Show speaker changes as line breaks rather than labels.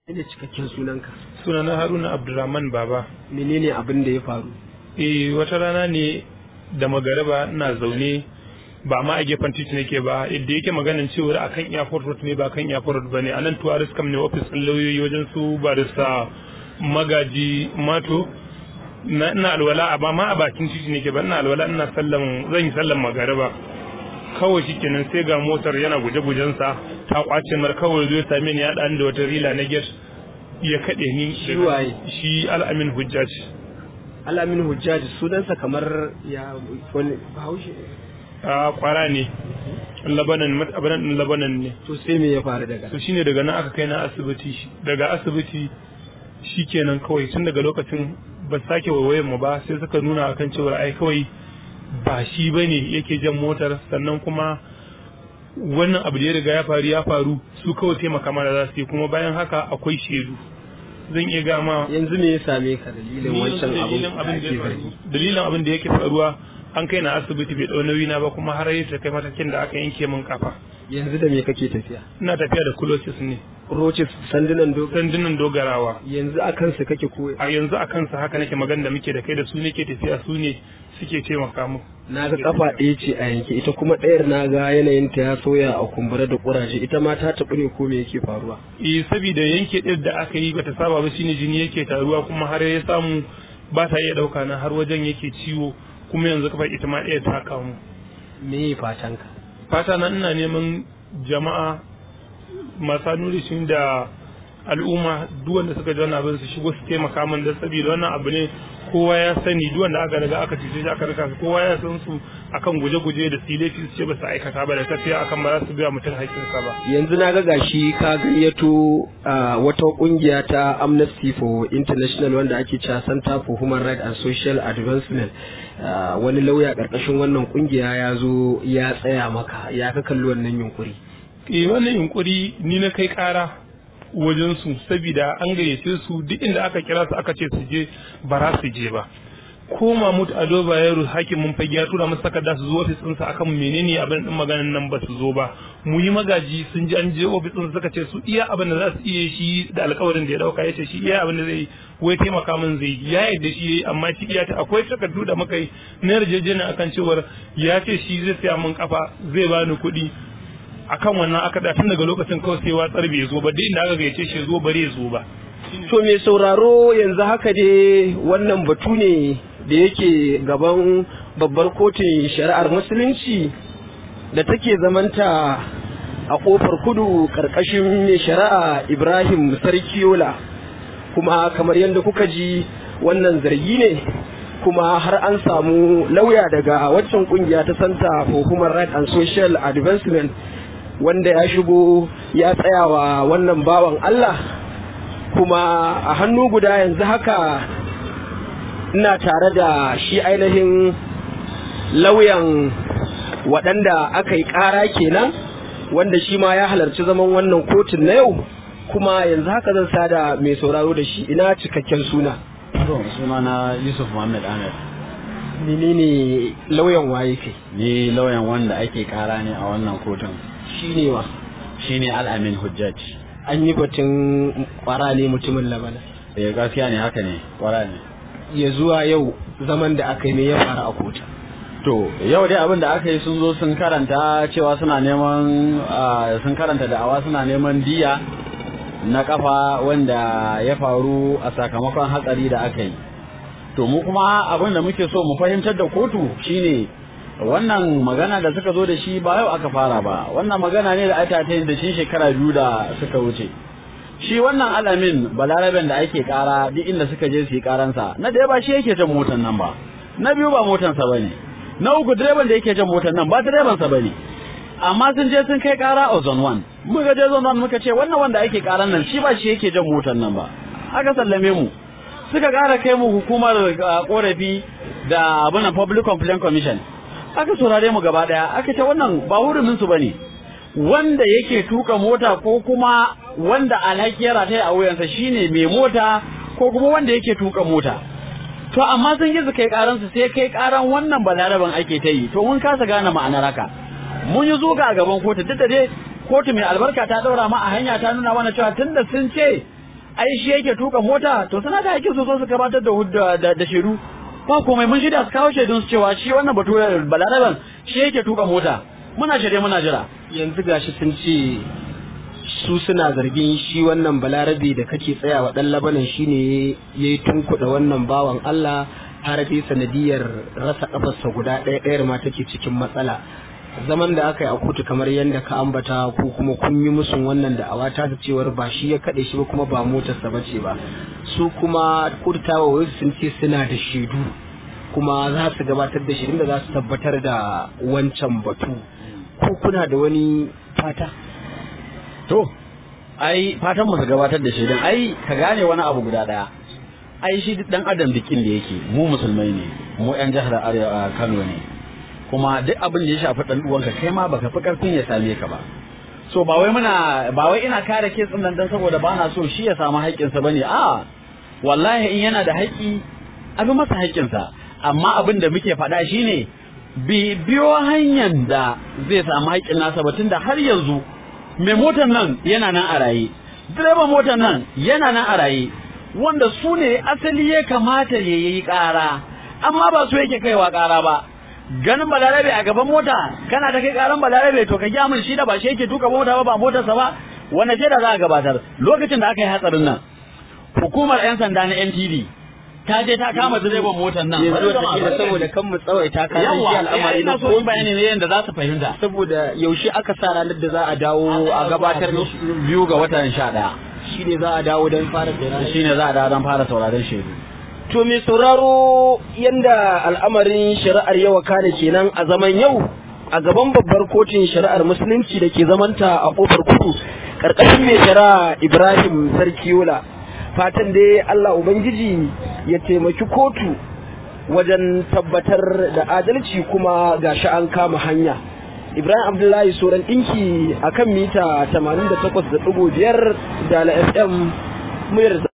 ne cikakken sunanka
sunana haruna abdulrahman baba
menene abin da ya faru
eh wata rana ne da magaraba ina zaune ba ma a gefen titi nake ba yadda yake maganin cewa akan airport road ne ba kan airport road bane anan tourist kam ne office din lauyoyi wajen su barista magaji mato na ina alwala a ba ma a bakin titi nake ba ina alwala ina sallan zan yi sallan magaraba kawai shikenan sai ga motar yana guje sa ta kwace mar kawai zai same ni ya dan da wata rila na gate ya kade ni
Shi waye?
shi al'amin hujjaj
alamin hujjaji sunansa kamar ya wani bahaushe
a kwara ne labanan matabanan din labanan ne
to sai me ya faru daga
to shine daga nan aka kai na asibiti daga asibiti shikenan kawai tun daga lokacin ba su sake waiwayen mu ba sai suka nuna akan cewa ai kawai ba shi bane yake jan motar sannan kuma wannan abu da ya riga ya faru ya faru su kawai taimaka mana za su yi kuma bayan haka akwai shaidu zan iya gama
yanzu me ya same ka dalilin wancan abin
dalilin
da
abin da
ake
ya faru
zargi
dalilin abin da yake faruwa an kai na asibiti bai dau nauyi na ba kuma har ya kai matakin da aka yanke min kafa
yanzu da me kake tafiya
ina tafiya da kulosis ne
roches sandunan dogon
sandunan dogarawa
yanzu a kansa kake ko
a yanzu a kansa haka nake magana da muke da kai da su nake tafiya su ne suke taimaka mu
na ga kafa ɗaya ce a yanke ita kuma ɗayar na ga yanayin ta ya sauya a kumbura da kuraje ita ma ta taɓu ne ko me yake faruwa
eh saboda yanke ɗin da aka yi bata saba ba shine jini yake taruwa kuma har ya samu ba ta iya ɗauka na har wajen yake ciwo kuma yanzu kafa ita ma ɗaya ta kamu
me fatanka
fata na ina neman jama'a masu nuri shi da al'umma duk wanda suka ji wannan abin su shigo su taimaka min da saboda wannan abu ne kowa ya sani duk wanda aka riga aka cice shi aka rika su kowa ya san su akan guje-guje da silefi su ce ba su aikata ba da tafiya akan ba za su biya mutum haƙƙinsa ba
yanzu na ga gashi ka gayyato ah, wata kungiya ta Amnesty for International wanda ake cewa Center for Human Rights and Social Advancement Ah, wani lauya karkashin wannan kungiya ya zo ya tsaya maka ya ka kalli wannan yunkuri
eh wannan yunkuri ni na kai kara wajen su saboda an gayyace su duk inda aka kira su aka ce su je ba za su je ba ko Mahmud Ado Bayero hakimin fage ya tura musu takarda su zo ofis ɗinsa akan menene abin din maganan nan ba su zo ba mu yi magaji sun ji an je ofis ɗinsa suka ce su iya abin da za su iya shi da alƙawarin da ya dauka ya ce shi iya abin da zai wai taimaka min zai yi. ya yadda shi yayi amma shi iya ta akwai takardu da muka yi na yarjejeniya akan cewar ya ce shi zai saya min kafa zai bani kuɗi akan wannan aka da tun daga lokacin kawai sai watsar bai zo ba duk inda aka gayyace shi zo bare zo ba
to mai sauraro yanzu haka dai wannan batu ne da yake gaban babbar kotun shari'ar musulunci da take zamanta a kofar kudu karkashin mai shari'a ibrahim sarkiyola kuma kamar yadda kuka ji wannan zargi ne kuma har an samu lauya daga waccan kungiya ta santa for human rights and social advancement wanda ya shigo ya tsayawa wannan bawan allah kuma a hannu guda yanzu haka ina tare da shi ainihin lauyan waɗanda aka yi ƙara kenan wanda shi ma ya halarci zaman wannan kotun na yau kuma yanzu haka zan sada mai sauraro da shi ina cikakken suna
To, sunana Yusuf Muhammad Ahmed.
menene lauyan waye kai
Ni lauyan wanda ake kara ne a wannan kotun.
shi ne wa
Shine Al-Amin Hujjaj.
an yi batun kwara ne mutumin labana
Eh gaskiya ne haka ne, kwara ne.
ya zuwa yau zaman da aka yi me ya faru a kotun
To, yau dai abin da aka yi sun zo sun karanta cewa suna neman ah, sun karanta da'awa suna neman diya na kafa wanda ya faru a sakamakon hatsari da aka yi. To mu kuma abin da muke so mu fahimtar da kotu shine wannan magana da suka zo da shi ba yau aka fara ba wannan magana ne da aka ta da shi shekara biyu da suka wuce shi wannan alamin balaraben da ake kara duk inda suka je su yi karansa na da ba shi yake jan motar nan ba na biyu ba motarsa ba ne na uku direban da yake jan motar nan ba direbansa ba ne amma sun je sun kai kara a zone 1 muka je zone 1 muka ce wannan wanda ake karan nan shi ba shi yake jan motar nan ba aka sallame mu suka kara kai mu hukumar ah, korafi da abin public complaint commission aka saurare mu gaba daya aka ce wannan ba hurumin su bane wanda yake tuka mota ko kuma wanda alhaki ya rataya a wuyansa shine mai mota ko kuma wanda yake tuka mota to amma sun yi su kai karan su sai kai karan wannan balaraban ake ta yi to mun kasa gane ma'anar haka mun yi zuga a gaban kotu duk da dai kotu mai albarka ta daura ma a hanya ta nuna mana cewa tunda sun ce ai shi yake tuka mota to suna da hakkin su zo su gabatar da hudda da, da shaidu ba komai mun shirya su kawo shaidun su cewa shi wannan bature balaraban shi yake tuka mota muna shirye muna jira
yanzu gashi sun ce su suna zargin shi wannan balarabe da kake tsayawa dan labanan shine yayi tunkuɗa wannan bawan Allah har dai sanadiyar rasa kafarsa guda ɗaya ɗayar ma take cikin matsala zaman da aka yi a kotu kamar yadda ka ambata ko kuma kun yi musun wannan da awa ta cewar ba shi ya kaɗe shi ba kuma ba motarsa ba ce ba su kuma kotu ta wa sun ce suna da shaidu kuma za su gabatar da shirin da za su tabbatar da wancan batu ko kuna da wani fata
to ai fatan mu su gabatar da shaidan ai ka gane wani abu guda daya ai shi dan adam dikin da yake mu musulmai ne mu yan jihar arewa Kano ne kuma duk abin da ya shafi dan uwanka kai ma baka fi karfin ya same ka ba so ba wai muna ba wai ina kare kesin nan dan saboda bana so shi ya samu haƙƙinsa bane a wallahi in yana da haƙƙi abin masa haƙƙinsa amma abin da muke faɗa shine bi biyo hanyar da zai samu haƙƙin nasa ba tunda har yanzu mai motar nan yana nan a raye direban motar nan yana nan a raye wanda su ne asali ya kamata ya yi ƙara amma ba su yake kaiwa ƙara ba ganin balarabe a gaban mota kana ta kai ƙaran balarabe to ka gya min shi da ba shi yake tuka mota ba ba motarsa ba wanda ce da za a gabatar lokacin da aka yi hatsarin nan hukumar 'yan sanda na NTD ta je ta kama direban motar nan
yanzu wata kila saboda kan mu tsawaita ka san shi
yawa
al'amari
ina
na
so in bayani ne yadda za su fahimta
saboda yaushe aka sa ranar da za a dawo a gabatar da shi
biyu ga watan sha ɗaya
shine za a dawo don fara tsira
shine za a dawo don fara sauraron shaidu
To mai sauraro yanda al'amarin shari'ar yau kane kenan a zaman yau a gaban babbar kotun shari'ar musulunci da ke zamanta a kofar kudu ƙarƙashin mai shari'a Ibrahim Sarkiyola fatan dai Allah Ubangiji ya taimaki kotu wajen tabbatar da adalci kuma gashi an kama hanya. Ibrahim Abdullahi Soran ɗinki a kan mita 88.5 da FM muryar